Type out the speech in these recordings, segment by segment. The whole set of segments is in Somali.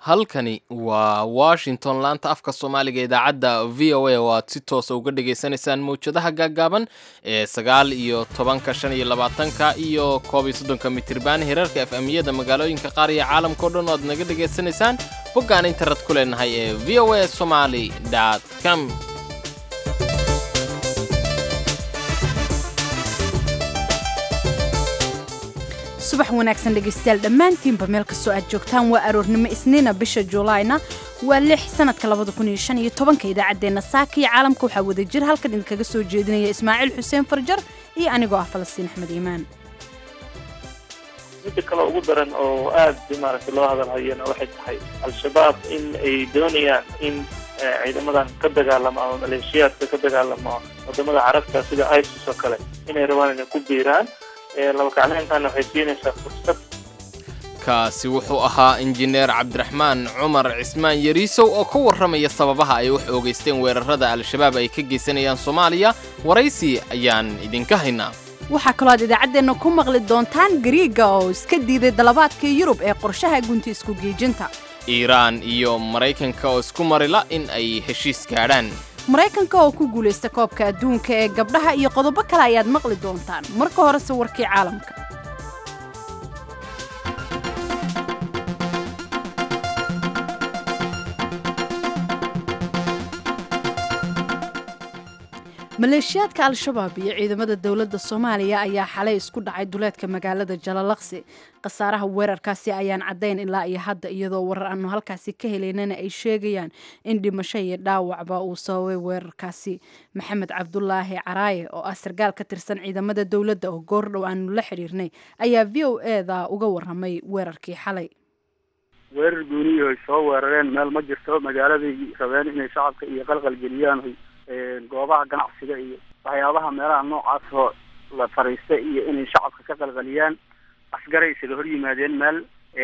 halkani waa washington laanta afka soomaaliga idaacadda v o a oo aad si toosa uga dhagaysanaysaan mawjadaha gaaggaaban ee sagaal iyo tobanka shan iyo labaatanka iyo koob iyo soddonka mitriban hirarka f m-yada magaalooyinka qaar iyo caalamkao dhan oo aad naga dhagaysanaysaan boggaan internet ku leenahay ee v o a somaly com subax wanaagsan dhegaystayaal dhammaantiinba meel kastoo aad joogtaan waa aroornimo isniina bisha juulaayna waa lix sanadka labada kun iyo shan iyo tobanka idaacaddeenna saaka iyo caalamka waxaa wada jir halkan idinkaga soo jeedinaya ismaaciil xuseen farjar iyo anigoo ah falastiin axmed iimaan midda kale ugu daran oo aad maaragtay loo hadalhayana waxay tahay al-shabaab in ay doonayaan in ciidamadan ka dagaalama ama maleeshiyaadka ka dagaalama wadamada carabta sida isis oo kale inay rabaan inay ku biiraan labakacleyntaana waxay siinaysaa fursad kaasi wuxuu ahaa injineer cabdiraxmaan cumar cismaan yariisow oo ka warramaya sababaha ay wax oogeysteen weerarada al-shabaab ay ka geysanayaan soomaaliya waraysi ayaan idinka haynaa waxaa kaloo aad idaacaddeenna ku maqli doontaan gariiga oo iska diiday dalabaadkii yurub ee qorshaha gunti isku geejinta iiraan iyo maraykanka oo isku marila in ay heshiis gaadhaan maraykanka oo ku guulaysta koobka adduunka ee gabdhaha iyo qodobo kale ayaad maqli doontaan marka horese warkii caalamka maleeshiyaadka al-shabaab iyo ciidamada dowladda soomaaliya ayaa xalay isku dhacay duleedka magaalada jalalaqsi khasaaraha weerarkaasi ayaan caddayn ilaa iyo hadda iyadoo warar aanu halkaasi ka helaynana ay sheegayaan in dhimasho iyo dhaawacba uu sababay weerarkaasi maxamed cabdulaahi caraaye oo ah sargaal ka tirsan ciidamada dowladda oo goordhow aanu la xidhiirnay ayaa v o eda uga waramay weerarkii xalay weerar guuniyo ay soo weerareen meel ma jirto magaaladay rabeen inay shacabka iyo qalqal geliyaan goobaha ganacsiga iyo waxyaabaha meelaha noocaas oo la fariista iyo inay shacabka ka qalqaliyaan asgaray isaga hor yimaadeen meel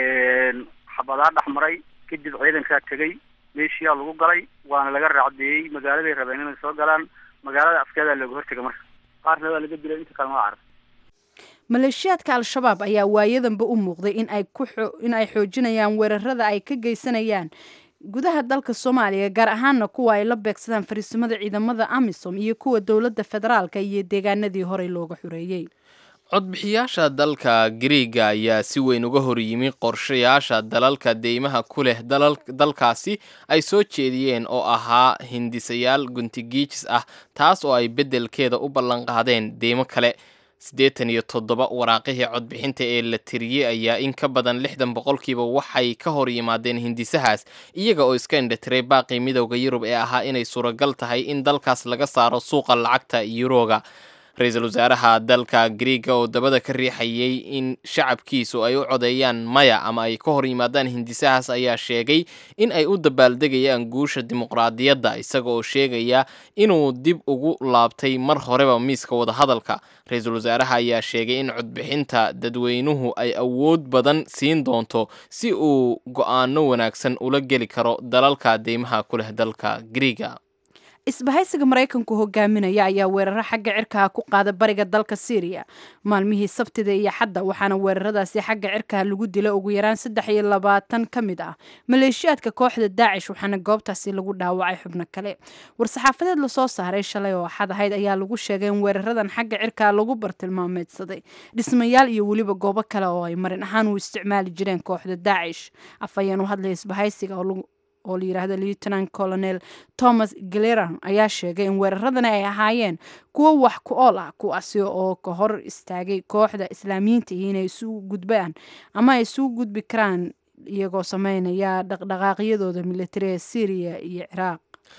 xabadaa dhex maray kadib ciidankaa tegay meeshiyaa lagu galay waana laga raacdeeyey magaaladay rabeen inay soo galaan magaalada askeedaa looga hortega marka qaarna waa laga dilay inta kalena waa carab maleeshiyaadka al-shabaab ayaa waayadanba u muuqday in ay ku in ay xoojinayaan weerarada ay ka geysanayaan gudaha dalka soomaaliya gaar ahaana kuwa ay la beegsadaan fariisimada ciidamada amisom iyo kuwa dowladda federaalka iyo deegaanadii horey looga xoreeyey codbixiyaasha dalka gariiga ayaa si weyn uga hor yimi qorshayaasha dalalka deymaha ku leh dalkaasi ay soo jeediyeen oo ahaa hindisayaal guntigiijis ah taas oo ay beddelkeeda u ballanqaadeen deymo kale siddeetan iyo toddoba waraaqihii codbixinta ee la tiriyey ayaa in ka badan lixdan boqolkiiba waxay ka hor yimaadeen hindisahaas iyaga oo iska indhatiray baaqii midowda yurub ee ahaa inay suuragal tahay in dalkaas laga saaro suuqa lacagta yuroga ra-iisul wasaaraha dalka gariiga oo dabada ka riixayay in shacabkiisu ay u codeeyaan maya ama ay ka hor yimaadaan hindisahaas ayaa sheegay in ay u dabaaldegayaan guusha dimuqraadiyadda isaga oo sheegaya inuu dib ugu laabtay mar horeba miiska wadahadalka ra-iisul wasaaraha ayaa sheegay in codbixinta dadweynuhu ay awood badan siin doonto si uu go-aano wanaagsan ula geli karo dalalka deymaha ku leh dalka gariiga isbahaysiga maraykanku hogaaminaya ayaa weeraro xagga cirkaha ku qaada bariga dalka syriya maalmihii sabtida iyo xadda waxaana weeraradaasi xagga cirkaha lagu dila ugu yaraan saddex iyo labaatan ka mid ah maleeshiyaadka kooxda daacish waxaana goobtaasi lagu dhaawacay xubno kale war-saxaafadeed lasoo saaray shalay oo axad ahayd ayaa lagu sheegay in weeraradan xagga cirkaha lagu bartilmaameedsaday dhismayaal iyo weliba goobo kale oo ay marin ahaan u isticmaali jireen kooxda daacish afhayeen u hadlaya isbahaysiga oo la yidhaahdo lieutenant colonel thomas galeran ayaa sheegay in weeraradani ay ahaayeen kuwo wax ku ool ah kuwaasi oo ka hor istaagay kooxda islaamiyiinta iyo inay isugu gudbaan ama ay isugu gudbi karaan iyagoo sameynaya dhaqdhaqaaqyadooda militari ee syriya iyo ciraaq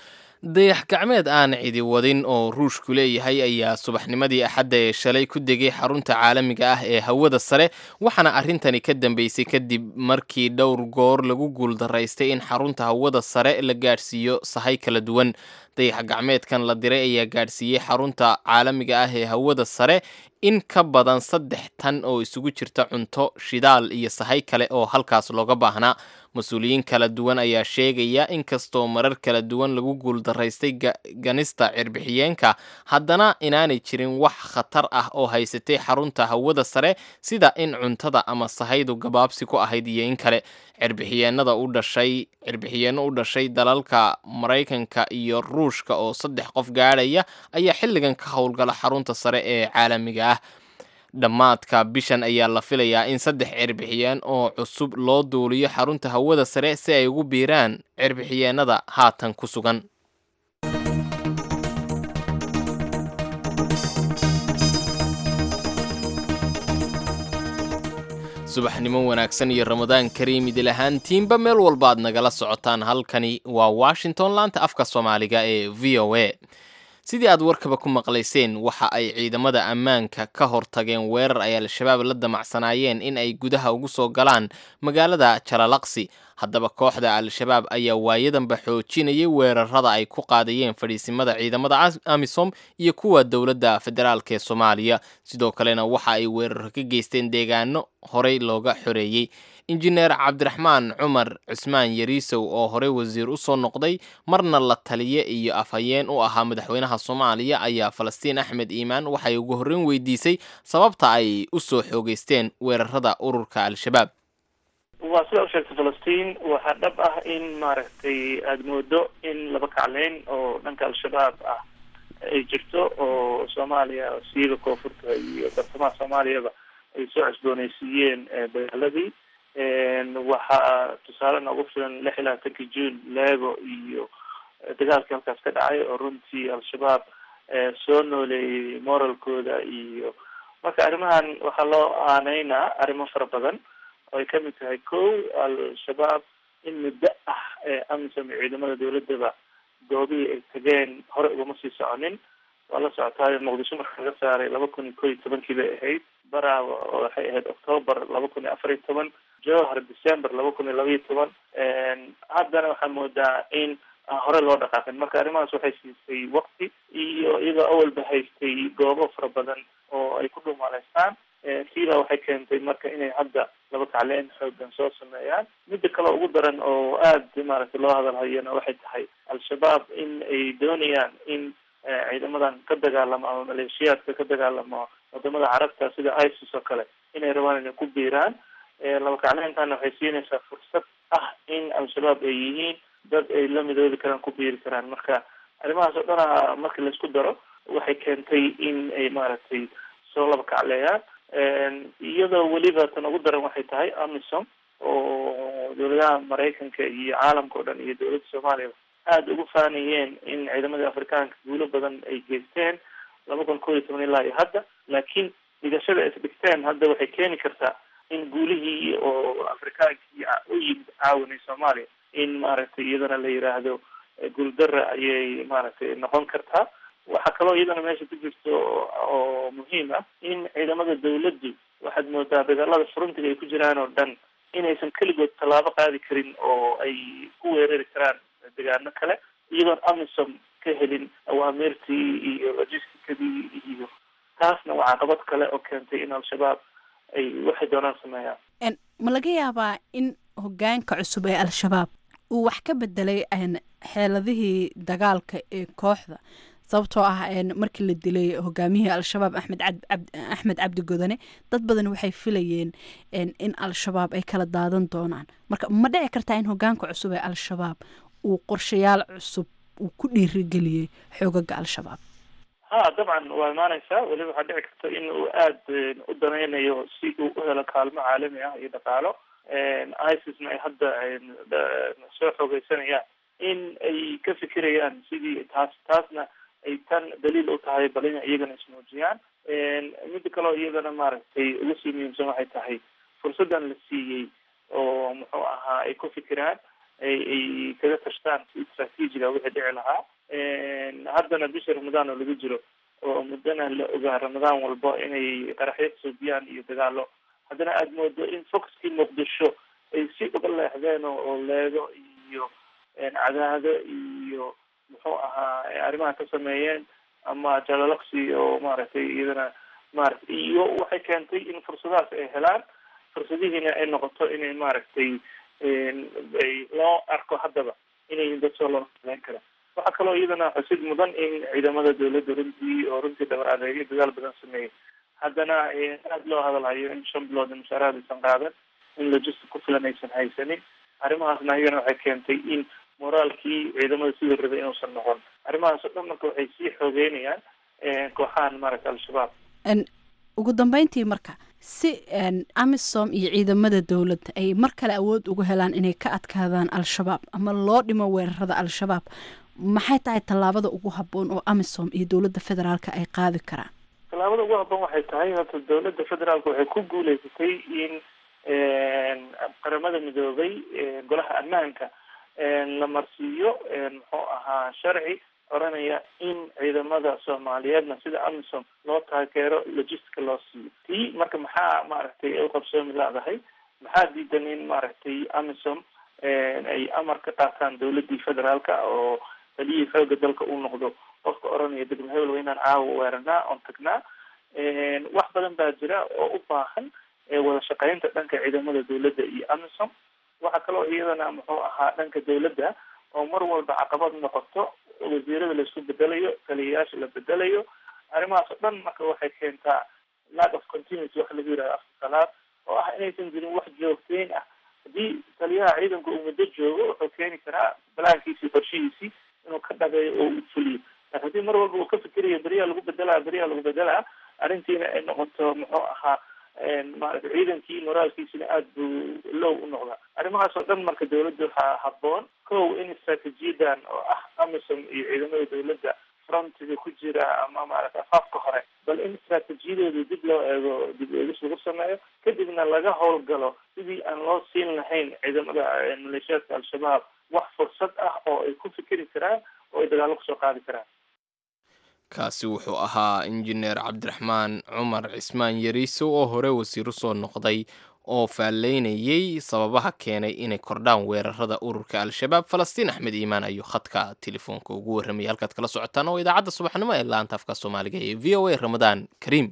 dayax gacmeed aan cidi wadin oo ruushku leeyahay ayaa subaxnimadii axadda ee shalay ku degay xarunta caalamiga ah ee hawada sare waxaana arrintani ka dambeysay kadib markii dhowr goor lagu guuldaraystay in xarunta hawada sare la gaadhsiiyo sahay kala duwan dayax gacmeedkan la diray ayaa gaadhsiiyey xarunta caalamiga ah ee hawada sare in ka badan saddex tan oo isugu jirta cunto shidaal iyo sahay kale oo halkaas looga baahnaa mas-uuliyiin kala duwan ayaa sheegaya inkastoo marar kala duwan lagu guuldaraystay ganista cirbixiyeenka haddana inaanay jirin wax khatar ah oo haysatay xarunta hawada sare sida in cuntada ama sahaydu gabaabsi ku ahayd iyo in kale cirbixiyeenada u dhashay cirbixiyeenno u dhashay dalalka maraykanka iyo ruushka oo saddex qof gaadhaya ayaa xilligan ka howlgala xarunta sare ee caalamiga ah dhammaadka bishan ayaa la filayaa in saddex cirbixiyeen oo cusub loo duuliyo xarunta hawada sare si ay ugu biiraan cirbixiyeenada haatan ku sugan subaxnimo wanaagsan iyo ramadaan kariim idil ahaantiinba meel walba aad nagala socotaan halkani waa washington laanta afka soomaaliga ee v o a sidii aad warkaba ku maqlayseen waxa ay ciidamada ammaanka ka hortageen weerar ay al-shabaab la damacsanaayeen in ay gudaha ugu soo galaan magaalada jalalaqsi haddaba kooxda al-shabaab ayaa waayadanba xoojinayay weerarada ay ku qaadayeen fadhiisimada ciidamada amisom iyo kuwa dowladda federaalk ee soomaaliya sidoo kalena waxa ay weeraro ka geysteen deegaano horey looga xoreeyey injineer cabdiraxmaan cumar cusmaan yariisow oo horey wasiir u soo noqday marna la taliye iyo afhayeen u ahaa madaxweynaha soomaaliya ayaa falastiin axmed iimaan waxay ugu horreyn weydiisay sababta ay u soo xoogeysteen weerarada ururka al-shabaab waa sida u sheegtay falastiin waxaa dhab ah in maaragtay aada moodo in laba kacleyn oo dhanka al-shabaab ah ay jirto oo soomaaliya siiba koonfurta iyo bartamaha soomaaliyaba ay soo cusbooneysiiyeen dagaaladii waxaa tusaale noogu filan lix iyo labaatankii june leego iyo dagaalkii halkaas ka dhacay oo runtii al-shabaab soo nooleeyey moralkooda iyo marka arrimahan waxaa loo aaneynaa arrimo fara badan oo ay kamid tahay ko al-shabaab in muddo ah amisom iyo ciidamada dawladaba goobihii ay tageen hore ugama sii soconin waa la socotaayo muqdisho marka laga saaray laba kun iyo ko iyo tobankii bay ahayd barawa oo waxay ahayd octoobar laba kun iyo afar iyo toban jowhar december laba kun iyo laba iyo toban haddana waxaa moodaa in hore loo dhaqaaqin marka arrimahaas waxay siisay wakti iyo iyagoo awalba haystay goobo fara badan oo ay ku dhumaaleystaan kiibaa waxay keentay marka inay hadda laba kacleen xoogan soo sameeyaan midda kale ugu daran oo aada maaragtay loo hadalhayana waxay tahay al-shabaab in ay doonayaan in ciidamadan ka dagaalamo ama maleeshiyaadka ka dagaalamo wadamada carabta sida isis oo kale inay rabaan inay ku biiraan laba kacleentana waxay siinaysaa fursad ah in al-shabaab ay yihiin dad ay la midoobi karaan ku biiri karaan marka arrimahaas oo dhana marki laisku daro waxay keentay in ay maaragtay soo laba kacleeyaan iyadoo weliba tan ugu daran waxay tahay amisom oo dawladaha maraykanka iyo caalamka o dhan iyo dawladda soomaaliya aada ugu faanayeen in ciidamadii afrikaanka guulo badan ay geysteen laba kun kow iyo toban ilaa iyo hadda laakiin dhigashada ay isdhigteen hadda waxay keeni kartaa in guulihii oo afrikaankii u yimid caawinay soomaaliya in maaragtay iyadana la yiraahdo guuldara ayay maaragtay noqon kartaa waxaa kaloo iyadana meesha ku jirto oo muhiim ah in ciidamada dawladdu waxaad moodaa dagaalada furuntiga ay ku jiraan oo dhan inaysan keligood tallaabo qaadi karin oo ay ku weerari karaan degaano kale iyadoon amisom ka helin awaamirtii iyo logisticadii iyo taasna waa caqabad kale oo keentay in al-shabaab ay waxay doonaan sameeyaan ma laga yaabaa in hogaanka cusub ee al-shabaab uu wax ka bedelay xeeladihii dagaalka ee kooxda sababtoo ah markii la dilay hogaamiyihii al-shabaab axmed axmed cabdi godane dad badan waxay filayeen in al-shabaab ay kala daadan doonaan marka ma dhici kartaa in hogaanka cusub ee al-shabaab uu qorshayaal cusub uu ku dhiirigeliyey xoogaga al-shabaab ha dabcan waa imaaneysaa weliba waxaa dhici karta in uu aada u danaynayo si uu u helo kaalmo caalami ah iyo dhaqaalo isisna ay hadda soo xoogeysanayaan in ay ka fikirayaan sidii taas taasna ay tan daliil u tahay bal in iyagana ismuujiyaan midda kaleo iyadana maaragtay ugu sii muhiimsan waxay tahay fursaddan la siiyey oo muxuu ahaa ay ku fikiraan ay ay kaga tashtaan si istraatiijiga wixii dhici lahaa haddana bisha ramadaan oo lagu jiro oo muddana la ogaa ramadaan walbo inay qaraxyo suubiyaan iyo dagaalo haddana aada moodo in foxkii muqdisho ay si uga leexdeen oo leego iyo cadaado iyo muxuu ahaa arrimaha ka sameeyeen ama jalalaqsi oo maaragtay iyadana maaragtay iyo waxay keentay in fursadahaas ay helaan fursadihiina ay noqoto inay maaragtay ay loo arko haddaba inay dad soo loo sameyn kara waxaa kaloo iyadana xusid mudan in ciidamada dawladda runtii oo runtii dhabar adeegyo dadaal badan sameeyey haddana aada loo hadalhayo in shan bilood mushaaraad aysan qaadan in logistic ku filan aysan haysanin arrimahaasna iyagana waxay keentay in moraalkii ciidamada sidii rabay inuusan noqon arrimahaas oo dhan marka waxay sii xoogeynayaan kooxahan maaragta al-shabaab ugu dambeyntii marka si amisom iyo ciidamada dowladda ay mar kale awood ugu helaan inay ka adkaadaan al-shabaab ama loo dhimo weerarada al-shabaab maxay tahay tallaabada ugu habboon oo amisom iyo dowladda federaalka ay qaadi karaan tallaabada ugu habboon waxay tahay horta dowladda federaalka waxay ku guuleysatay in qaramada midoobay golaha ammaanka la marsiiyo muxuu ahaa sharci oranaya in ciidamada soomaaliyeedna sida amisom loo taageero logistica loo siiyo tii marka maxaa maaragtay ay uqabsoomi leedahay maxaa diidan in maaragtay amisom ay amar ka qaataan dowladii federaalka oo taliyihii xooga dalka uu noqdo qofka oranaya degmo hebel waa inaan caawa weeranaa oon tagnaa wax badan baa jira oo u baahan wada shaqeynta dhanka ciidamada dowladda iyo amisom waxaa kaloo iyadana muxuu ahaa dhanka dowladda oo mar walba caqabad noqoto wasiirada laisku bedelayo taliyayaasha la bedelayo arrimahaas oo dhan marka waxay keentaa lack of continuity waxa lagu yihahda afka qalaad oo ah inaysan jirin wax joogteyn ah haddii taliyaha ciidanka uu muddo joogo wuxuu keeni karaa balaankiisii qorshihiisii inuu ka dhabeeyo oo uu fuliyo laakin haddii mar walba uu ka fikirayo beriyaa lagu bedelaa beriyaa lagu bedelaa arrintiina ay noqoto muxuu ahaa maarata ciidankii moraalkiisina aada buu low u noqdaa arrimahaas oo dhan marka dawladda waxaa habboon kow in istraatiijiyadan oo ah amisom iyo ciidamada dawladda frontiga ku jira ama maarata afaafka hore bal in istraatiijiyadooda dib loo eego dib eegis lagu sameeyo kadibna laga howlgalo sidii aan loo siin lahayn ciidamada maleeshiyaadka al-shabaab wax fursad ah oo ay ku fikeri karaan oo ay dagaallo kusoo qaadi karaan kaasi wuxuu ahaa injineer cabdiraxmaan cumar cismaan yariiso oo hore wasiiro soo noqday oo faalleynayey sababaha keenay inay kordhaan weerarada ururka al-shabaab falastiin axmed iimaan ayuu khadka telefoonka ugu warramayay halkaad kala socotaan oo idaacadda subaxnimo ee laanta afka soomaaliga ee v o a ramadaan kariim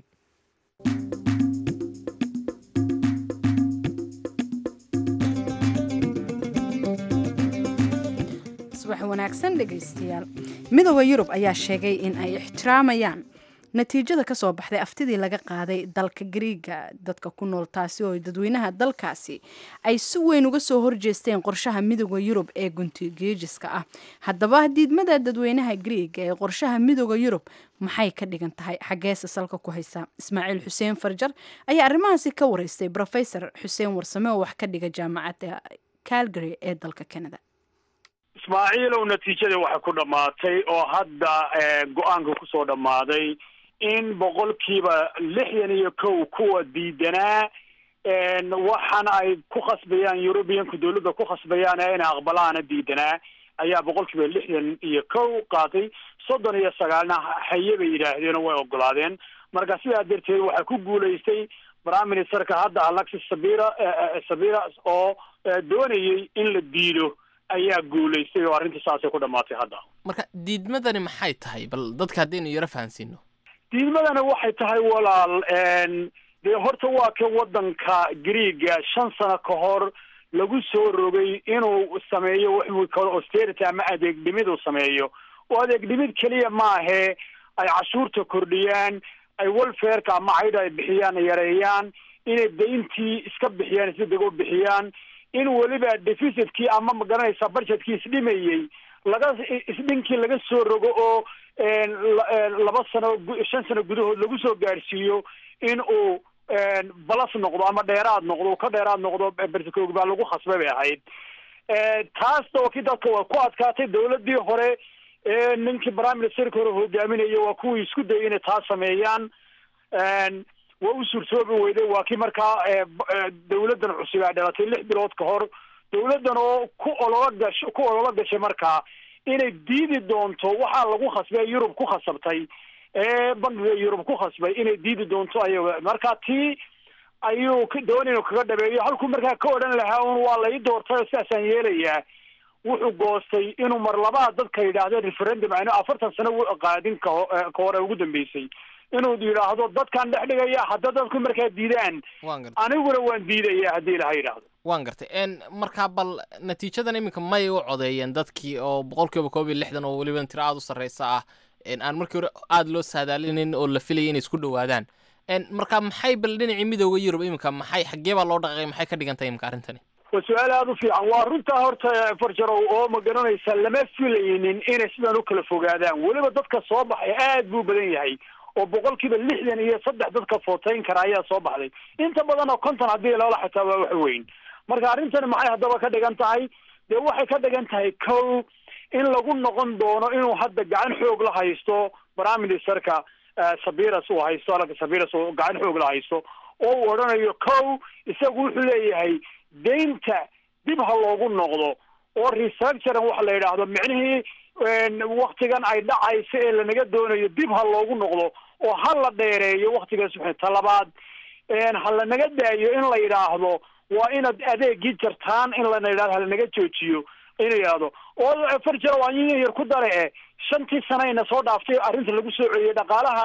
subax wanaagsan dhegaystayaal midooda yurub ayaa sheegay in ay ixtiraamayaan natiijada ka soo baxday aftidii laga qaaday dalka gariiga dadka ku nool taasi oo dadweynaha dalkaasi ay si weyn uga soo horjeesteen qorshaha midooda yurub ee guntigeejiska ah haddaba diidmada dadweynaha gariiga ee qorshaha midooda yurub maxay ka dhigan tahay xaggeese salka ku haysa ismaaciil xuseen farjar ayaa arrimahaasi ka wareystay rofesor xuseen warsame oo wax ka dhiga jaamacadda calgary ee dalka canada ismaaciilow natiijada waxay ku dhammaatay oo hadda go-aanka kusoo dhammaaday in boqolkiiba lixdan iyo kow kuwa diidanaa waxaana ay ku khasbayaan eurubiyanku dawladda ku khasbayaan ee inay aqbalaana diidanaa ayaa boqolkiiba lixdan iyo kow qaatay soddon iyo sagaalna haye bay yidhaahdeen oo way ogolaadeen marka sidaa darteed waxaa ku guulaystay prime ministerka hadda alexis sabira sabira oo doonayay in la diido ayaa guulaystay oo arrintii saasay ku dhamaatay hadda marka diidmadani maxay tahay bal dadka haddaynu yaro fahansiino diidmadani waxay tahay walaal dee horta waa ka waddanka greega shan sano ka hor lagu soo rogay inuu sameeyo wuxuu kalo austerity ama adeeg dhimid uu sameeyo oo adeeg dhimid keliya maahe ay cashuurta kordhiyaan ay welfareka ama caydha ay bixiyaan yareeyaan inay dayntii iska bixiyaan si dego bixiyaan in weliba deficitkii ama magaranaysa budgetkii isdhimayey laga isdhinkii laga soo rogo oo laba sano shan sano gudahood lagu soo gaadhsiiyo in uu balas noqdo ama dheeraad noqdo ka dheeraad noqdo bertikoog baa lagu khasbay bay ahayd taas dooki dadka waa ku adkaatay dawladii hore ninkii prime ministerka hore hogaaminaya waa kuwii isku dayay inay taas sameeyaan waa u suurtoobi weyday waa kii markaa dawladdan cusub ay dhalatay lix bilood ka hor dawladdan oo ku olola gash ku olola gashay markaa inay diidi doonto waxaa lagu khasbay yurub ku khasabtay ee bankiga yurub ku khasbay inay diidi doonto ayaga marka tii ayuu doonay inuu kaga dhabeeyo halkuu markaa ka odhan lahaa un waa la ii doortay sidaasaan yeelayaa wuxuu goostay inuu mar labaad dadka yidhaahdo referendum aynu afartan sano u qaadin kaho ka hore ugu dambeysay inuu yidhaahdo dadkaan dhex dhigaya hadda dadku markaa diidaan waan gartay aniguna waan diidaya haddii ilaha yidhaahdo waan gartay n markaa bal natiijadan iminka may u codeeyeen dadkii oo boqol kiiba koob iyo lixdan oo weliba tiro aada u sarreysa ah n aan markii hore aada loo saadaalinin oo la filayay inay isku dhowaadaan n marka maxay bal dhinacii midooda yurub iminka maxay xaggee baa loo dhaqaaqay maxay ka dhigan tahay iminka arrintani waa su-aal aada u fiican waa runtaa horta farjarow oo ma garanaysa lama filaynin inay sidan u kala fogaadaan weliba dadka soo baxay aad buu badan yahay oo boqolkiiba lixdan iyo saddex dadka footeyn kara ayaa soo baxday inta badan oo konton haddii loola xitaa waa wax weyn marka arrintani maxay haddaba ka dhigan tahay dee waxay ka dhigan tahay kow in lagu noqon doono inuu hadda gacan xoog la haysto prime ministerka sabiras uu haysto alka sabiras uu gacan xoog la haysto oo uu odhanayo kow isagu wuxuu leeyahay deynta dib ha loogu noqdo oo restructuring waxa la yidhaahdo micnihii waktigan ay dhacayso ee lanaga doonayo dib ha loogu noqdo oo ha la dheereeyo waktigaas talabaad ha lanaga daayo in la yidhaahdo waa inaad adeegii jartaan in lana yidhahdo halanaga joojiyo inu yidhahdo oo farjaro waa in yar ku dare e shantii sanayna soo dhaaftay arrinta lagu soo celiyey dhaqaalaha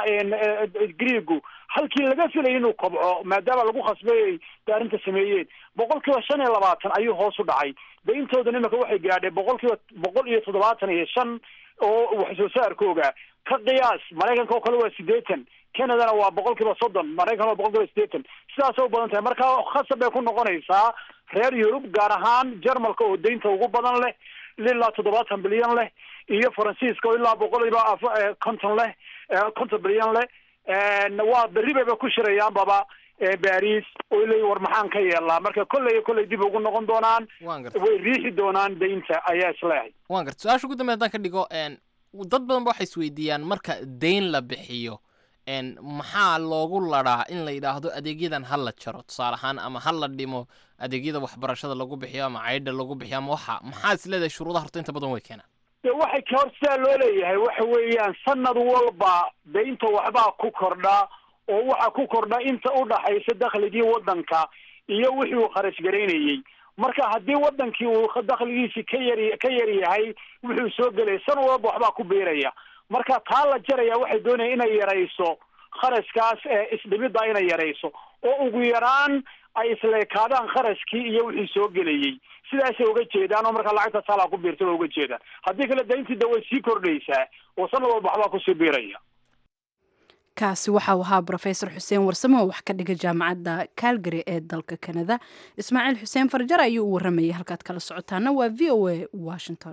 greegu halkii laga filayay inuu kobco maadaama lagu khasbayay bay arrinta sameeyeen boqol kiiba shan iyo labaatan ayuu hoos u dhacay deyntoodan iminka waxay gaadheen boqol kiiba boqol iyo toddobaatan iyo shan oo wax soo saarkooga ka qiyaas maraykanka oo kale waa siddeetan canadana waa boqol kiiba soddon maraykan waa boqol kiiba siddeetan sidaasay u badan tahay marka khasab bay ku noqonaysaa reer yurub gaar ahaan jarmalka oo deynta ugu badan leh ilaa toddobaatan bilyan leh iyo faransiiska oo ilaa boqol iba konton leh konton bilyan leh waa berri bayba ku shirayaanbaba baris oo leeyi war maxaan ka yeelnaa marka kolley kolley dib ugu noqon doonaan waan gartay way riixi doonaan deynta ayaa isleehay waan gartay su-aasha ugu dambeya haddaan ka dhigo n dad badan ba waxay isweydiiyaan marka deyn la bixiyo n maxaa loogu ladhaa in la yidhaahdo adeegyadan ha la jaro tusaale ahaan ama ha la dhimo adeegyada waxbarashada lagu bixiyo ama caydha lagu bixiyo ama waxa maxaa is leedahay shuruudaha horta inta badan way keenaan de waxay ka hor sidaa loo leeyahay waxa weeyaan sanad walba deynta waxbaa ku kordha oo waxa ku kordha inta u dhaxaysa dakhligii waddanka iyo wixii uu kharash garaynayey marka haddii waddankii uu dakhligiisii ka yar ka yar yahay wuxuu soo gelaya sanad walba waxbaa ku biiraya marka taa la jaraya waxay doonaya inay yarayso kharashkaas ee isdhimidda inay yarayso oo ugu yaraan ay isleekaadaan kharashkii iyo wixii soo gelayey sidaasay uga jeedaan oo markaa lacagta taalaa ku biirta uga jeedaan haddii kale dayntii da way sii kordhaysaa oo sanad walba waxbaa kusii biiraya kaasi waxau ahaa brofesor xuseen warsame oo wax ka dhiga jaamacadda calgary ee dalka kanada ismaaciil xuseen farjar ayuu u waramayay halkaad kala socotaana waa v o a washington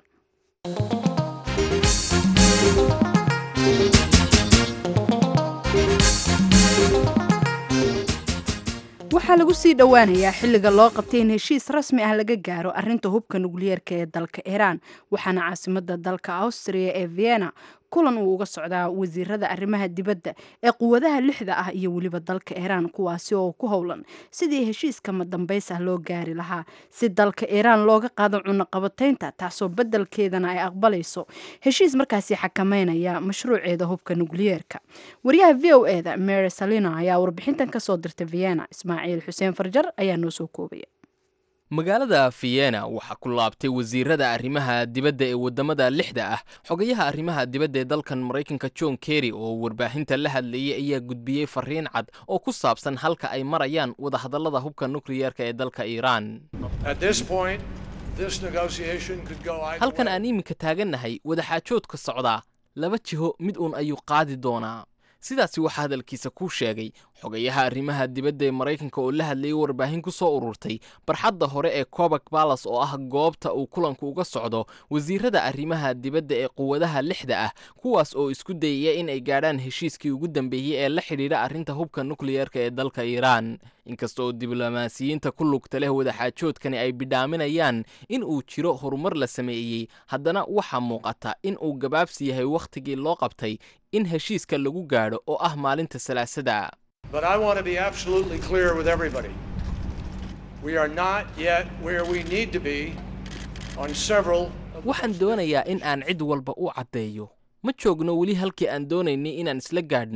waxaa lagu sii dhowaanayaa xilliga loo qabtay in heshiis rasmi ah laga gaaro arinta hubka nukliyeerka ee dalka iiraan waxaana caasimada dalka austriya ee vienna kulan uu uga socdaa wasiirada arrimaha dibadda ee quwadaha lixda ah iyo weliba dalka iiraan kuwaasi oo ku howlan sidii heshiiska madambays ah loo gaari lahaa si dalka iiraan looga qaado cunaqabataynta taasoo beddelkeedana ay aqbalayso heshiis markaasi xakameynaya mashruuceeda hubka nukliyeerka wariyaha v o eda mary salina ayaa warbixintan kasoo dirtay vienna ismaaciil xuseen farjar ayaa noo soo koobaya magaalada vienna waxaa ku laabtay wasiirada arrimaha dibadda ee waddamada lixda ah xogayaha arrimaha dibadda ee dalkan maraykanka john kerry oo warbaahinta la hadlayay ayaa gudbiyey fariin cad oo ku saabsan halka ay marayaan wadahadallada hubka nukliyeerka ee dalka iiraan halkan aan iminka taagannahay wadaxaajoodka socdaa laba jiho mid uun ayuu qaadi doonaa sidaasi waxaa hadalkiisa ku sheegay xogayaha arrimaha dibadda ee maraykanka oo la hadlayay warbaahin ku soo ururtay barxadda hore ee cobak balas oo ah goobta uu kulanku uga socdo wasiirada arrimaha dibadda ee quwadaha lixda ah kuwaas oo isku dayaya in ay gaadhaan heshiiskii ugu dambeeyey ee la xidhiidha arrinta hubka nukliyeerka ee dalka iiraan inkasta oo diblomaasiyiinta ku lugta leh wadaxaajoodkani ay bidhaaminayaan in uu jiro horumar la sameeyey haddana waxaa muuqata in uu gabaabsi yahay wakhtigii loo qabtay in heshiiska lagu gaadho oo ah maalinta salaasada But I want to be absolutely clear with everybody. We are not yet where we need to be on several of the waxaan doonayaa in aan cid walba u caddeeyo ma joogno weli halkii aan doonaynay inaan isla gaadhno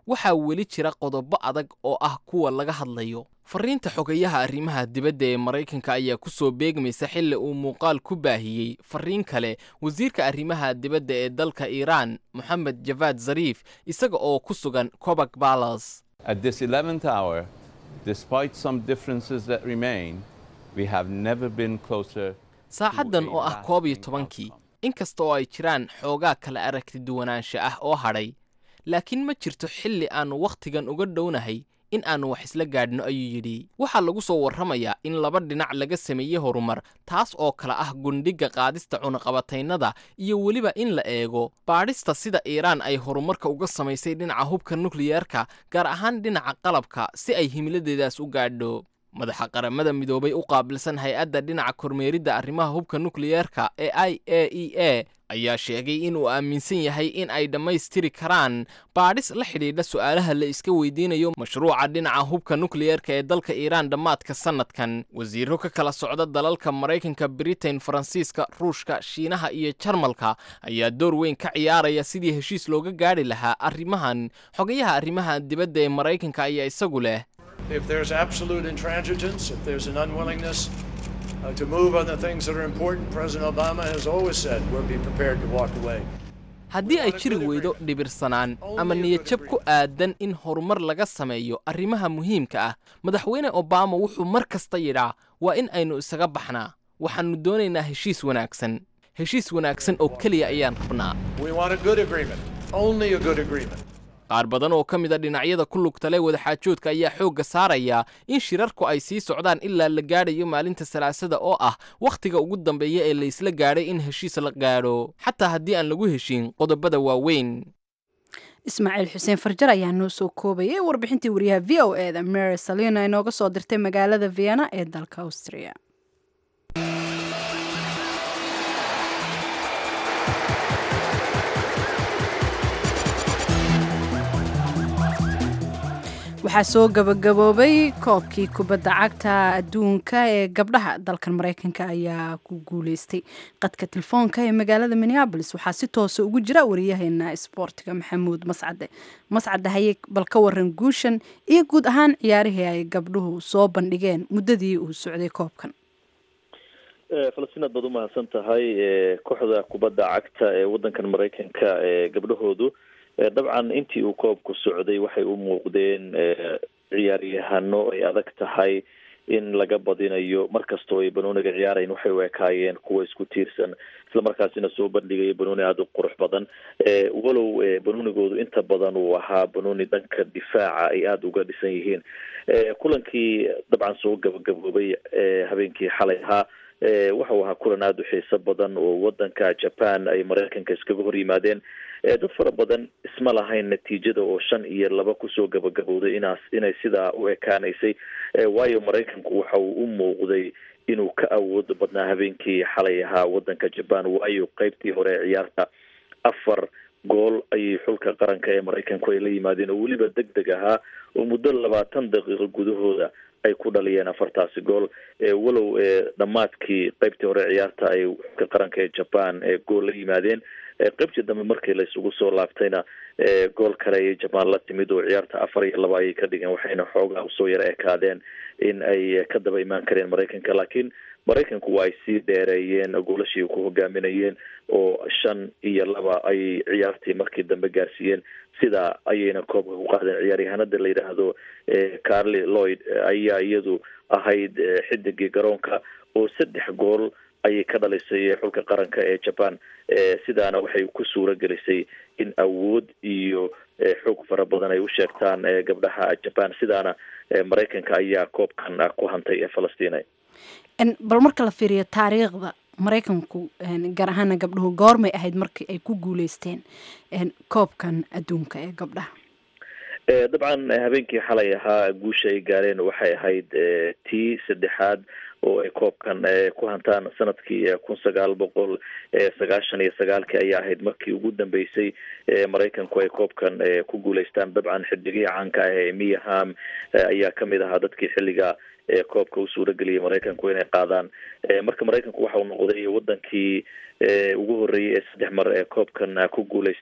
waxaa weli jira qodobo adag oo ah kuwa laga hadlayo fariinta xogayaha arrimaha dibadda ee maraykanka ayaa ku soo beegmaysa xilli uu muuqaal ku baahiyey fariin kale wasiirka arrimaha dibadda ee dalka iiraan moxamed javaad zariif isaga oo ku sugan cobak balas At this 11th hour, despite some differences that remain, we have never been closer. saacaddan oo ah koob iyo tobankii inkasta oo ay jiraan xoogaa kala aragti duwanaansha ah oo hadhay laakiin ma jirto xilli aannu wakhtigan uga dhownahay in aannu wax isla gaadhno ayuu yidhi waxaa lagu soo warramayaa in laba dhinac laga sameeyey horumar taas oo kale ah gundhigga qaadista cunaqabataynada iyo weliba in la eego baadhista sida iiraan ay horumarka uga samaysay dhinaca hubka nukliyeerka gaar ahaan dhinaca qalabka si ay himiladeedaas u gaadho madaxa qaramada midoobay u qaabilsan hay-adda dhinaca kormeeridda arrimaha hubka nukliyeerka ee i a e a ayaa sheegay inuu aaminsan yahay in ay dhammaystiri karaan baadhis la xidhiidha su'aalaha la iska weydiinayo mashruuca dhinaca hubka nukliyeerka ee dalka iiraan dhammaadka sannadkan wasiiro ka kala socda dalalka maraykanka britain faransiiska ruushka shiinaha iyo jarmalka ayaa door weyn ka ciyaaraya sidii heshiis looga gaadhi lahaa arrimahan xogayaha arrimaha dibadda ee maraykanka ayaa isagu leh If there's absolute intransigence, if there's an unwillingness uh, to move on the things that are important, President Obama has always said we'll be prepared to walk away. haddii ay jiri weydo dhibirsanaan ama niyadjab ku aadan in horumar laga sameeyo arrimaha muhiimka ah madaxweyne obama wuxuu mar kasta yidhaa waa in aynu isaga baxnaa waxaannu doonaynaa heshiis wanaagsan heshiis wanaagsan oo keliya ayaan rabnaa We want a good agreement, only a good agreement. qaar badan oo ka mid a dhinacyada ku lugta leh wadaxaajoodka ayaa xoogga saaraya in shirarku ay sii socdaan ilaa la gaadhayo maalinta salaasada oo ah wakhtiga ugu dambeeya ee laysla gaadhay in heshiis la gaadho xataa haddii aan lagu heshiin qodobada waaweyn ismaaciil xuseen farjar ayaa noo soo koobayay warbixintii wariyaha v o e da mary salina inooga soo dirtay magaalada vienna ee dalka austria waxaa soo gabagaboobay koobkii kubadda cagta adduunka ee gabdhaha dalkan maraykanka ayaa ku guuleystay qadka telefoonka ee magaalada minneabolis waxaa si toosa ugu jira wariyaheena isboortiga maxamuud mascade mascade haye bal ka waran guushan iyo guud ahaan ciyaarihii ay gabdhuhu soo bandhigeen muddadii uu socday koobkan falastiin aad baad umahadsan tahay kooxda kubadda cagta ee wadankan maraykanka ee gabdhahoodu dabcan intii uu koobku socday waxay u muuqdeen ciyaaryahano ay adag tahay in laga badinayo markastoo ay banooniga ciyaarayn waxay u ekaayeen kuwa isku tiirsan islamarkaasina soo bandhigaya banooni aada u qurux badan walow banoonigoodu inta badan uu ahaa banooni dhanka difaaca ay aada uga dhisan yihiin kulankii dabcan soo gabagaboobay habeenkii xalay ahaa waxa uu ahaa kulan aada u xiiso badan oo wadanka japan ay maraykanka iskaga hor yimaadeen dad fara badan isma lahayn natiijada oo shan iyo laba kusoo gabagabowday inaas inay sidaa u ekaanaysay waayo maraykanku waxa uu u muuqday inuu ka awood badnaa habeenkii xalay ahaa wadanka japan waayo qeybtii hore ee ciyaarta afar gool ayay xulka qaranka ee maraykanku ay la yimaadeen oo weliba deg deg ahaa oo muddo labaatan daqiiqo gudahooda ay ku dhaliyeen afartaasi gool walow dhammaadkii qeybtii hore ciyaarta ay xulka qaranka ee japan gool la yimaadeen qeybtii dambe markii la isugu soo laabtayna gool kale ayay japan la timid oo ciyaarta afar iyo laba ayay ka dhigeen waxayna xoogaa usoo yaro ekaadeen in ay ka daba imaan kareen maraykanka laakiin maraykanku waa ay sii dheereeyeen goolashii ku hogaaminayeen oo shan iyo laba ayay ciyaartii markii dambe gaarsiiyeen sidaa ayayna koobka ku qaadeen ciyaaryahanada la yidhaahdo carly lloyd ayaa iyadu ahayd xidigii garoonka oo saddex gool ayay ka dhalisay xulka qaranka ee japan sidaana waxay ku suura gelisay in awood iyo xoog fara badan ay u sheegtaan gabdhaha japan sidaana maraykanka ayaa koobkan ku hantay ee falastiin bal marka la fiiriyo taariikhda maraykanku gaar ahaana gabdhuhu goormay ahayd markii ay ku guuleysteen koobkan adduunka ee gabdhaha dabcan habeenkii xalay ahaa guusha ay gaareen waxay ahayd tii saddexaad oo ay koobkan ku hantaan sanadkii kun sagaal boqol sagaashan iyo sagaalkii ayaa ahayd markii ugu dambeysay maraykanku ay koobkan ku guuleystaan dabcan xidigihii caanka ah ee miyaham ayaa kamid ahaa dadkii xilliga koobka u suurageliyay maraykanku inay qaadaan marka maraykanku waxa uu noqday wadankii ugu horeeyay ee saddex mar ee koobkan ku guuleysta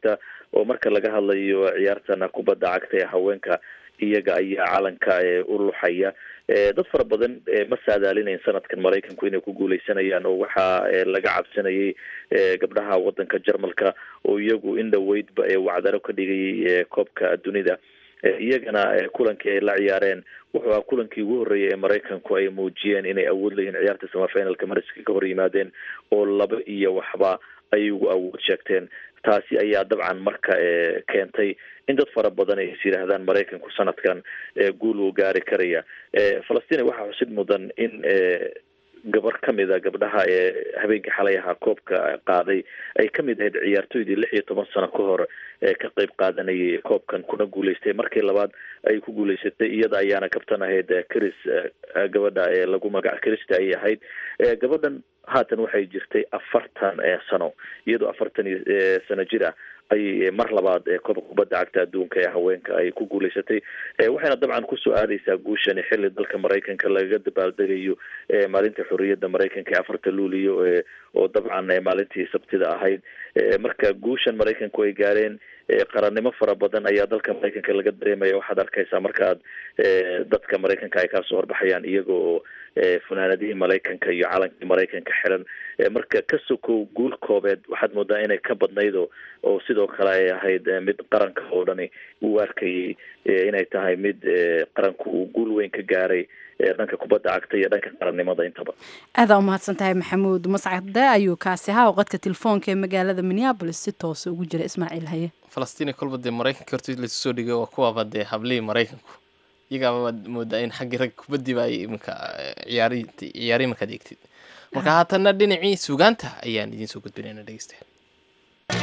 oo marka laga hadlayo ciyaartana kubadda cagta ee haweenka iyaga ayaa calanka u luxaya dad fara badan ma saadaalinayn sanadkan maraykanku inay ku guuleysanayaan oo waxaa laga cabsanayay gabdhaha wadanka jarmalka oo iyagu in dhaweydba wacdaro ka dhigayay koobka dunida iyagana kulankii ay la ciyaareen wuxuu ahaa kulankii ugu horreeyay ee maraykanku ay muujiyeen inay awood leeyihin ciyaarta samafinalka mariska ka hor yimaadeen oo laba iyo waxba ay ugu awood sheegteen taasi ayaa dabcan marka keentay in dad fara badan ay is yidhaahdaan maraykanku sanadkan guul uu gaari karaya falastiin waxaa xusid mudan in gabar kamid a gabdhaha ee habeenkii xalay ahaa koobka qaaday ay kamid ahayd ciyaartoydii lix iyo toban sano ka hor ee ka qeyb qaadanayay koobkan kuna guuleystay markii labaad ay ku guuleysatay iyada ayaana kabtan ahayd chris gabadha ee lagu magac christa ayay ahayd gabadhan haatan waxay jirtay afartan sano iyadoo afartan iyo sano jir ah ayay mar labaad koobka kubadda cagta adduunka ee haweenka ay ku guuleysatay waxayna dabcan kusoo aadaysaa guushani xilli dalka maraykanka lagaga dabaaldegayo maalinta xorriyadda maraykanka ee afarta luuliyo oo dabcan maalintii sabtida ahayd marka guushan maraykanku ay gaareen qarannimo fara badan ayaa dalka maraykanka laga dareemaya waxaad arkaysaa marka aad dadka maraykanka ay kaasoo horbaxayaan iyaga oo funaanadihii maraykanka iyo calankii maraykanka xiran marka ka sokow guul koobeed waxaad moodaa inay ka badnaydo oo sidoo kale ay ahayd mid qaranka oo dhani uu arkayay inay tahay mid qaranku uu guul weyn ka gaaray dhanka kubadda cagta iyo dhanka qarannimada intaba aadaa umahadsan tahay maxamuud mascade ayuu kaasi ahaa oo qadka telefoonka ee magaalada minneabolis si toosa ugu jira ismaaciil haye falastiin kolba dee maraykanka horta laisu soo dhigay waa kuwaaba dee hablihii maraykanku iyagaaba waad moodaa in xaggii rag kubaddiiba ay iminka ciyaari ciyaari markaad eegtid marka haatanna dhinacii sugaanta ayaan idiin soo gudbinayna dhegeystayaal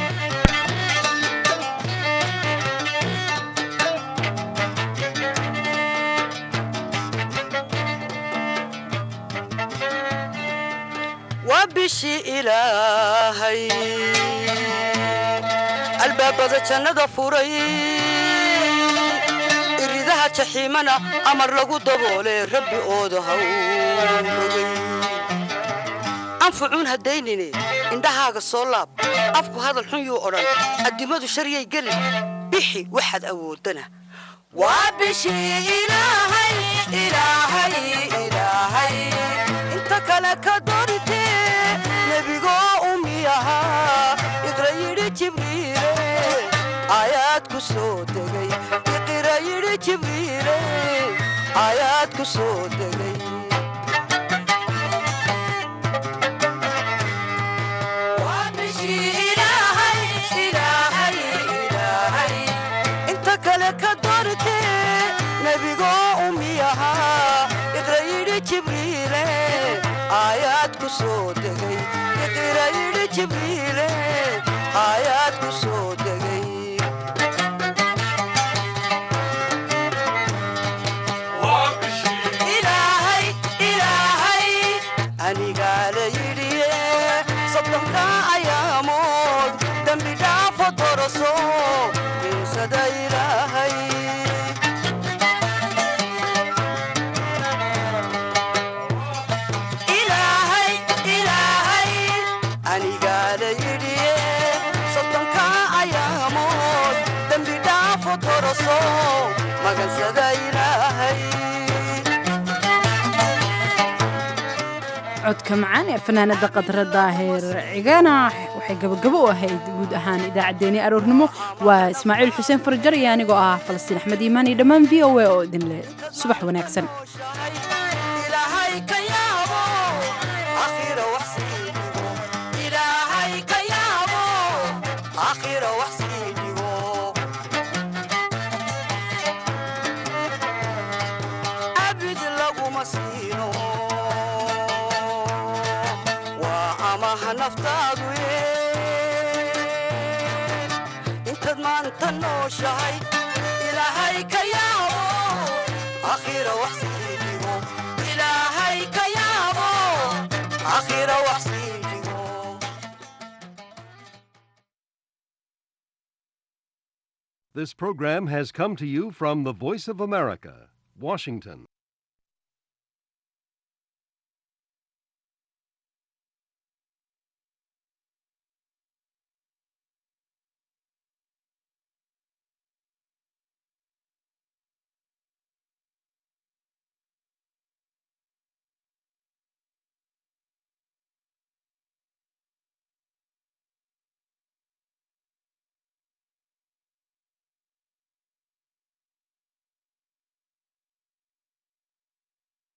waa bishii ilaahay albaabada jannada furay iridaha jaxiimana amar lagu daboole rabbi ooda hawrogay anfucuun haddaynine indhahaaga soo laab afku hadal xun yuu odhan addimadu sharyay gelin bixi waxaad awoodana waa bishii ilaahay ilaahay ilaahay inta kale ka doortee nebigoo umiyahaa iqra yidhi jibriile aayaad ku soo degay iqra yidhi jibriile aayaad ku soo degay Waa bishii Ilaahay, Ilaahay, Ilaahay. inta kale ka doortee nebigoo umiyahaa iqra yidhi jibriile aayaad ku soo degay iqra yidhi jibriile aayaad ku soo degay ilaahay ilaahay anigaa la yidhiye soddonka ayaamood dembi dhaafo doroso insada ilaahay ilaahay ilaahay anigaa la yidhiye soddonka ayaamood dembi dhaafo doroso magansada ilaahay codka macaan ee fanaanada qadra daahir cigana waxay gabagabo u ahayd guud ahaan idaacaddeenii aroornimo waa ismaaciil xuseen farjar iyo anigoo ah falastiin axmed iimaan iyo dhammaan v o a oo idin leh subax wanaagsan ilaahay ka yaabo akhira wax sii dhigo ilaahay ka yaabo akhira wax sii dhigo abid laguma siino waa amaha naftaadu ye intaad maanta nooshahay ilaahay ka yaabo akhira wax sii dhigo ilaahay ka yaabo akhira wax sii dhigo This program has come to you from the Voice of America, Washington.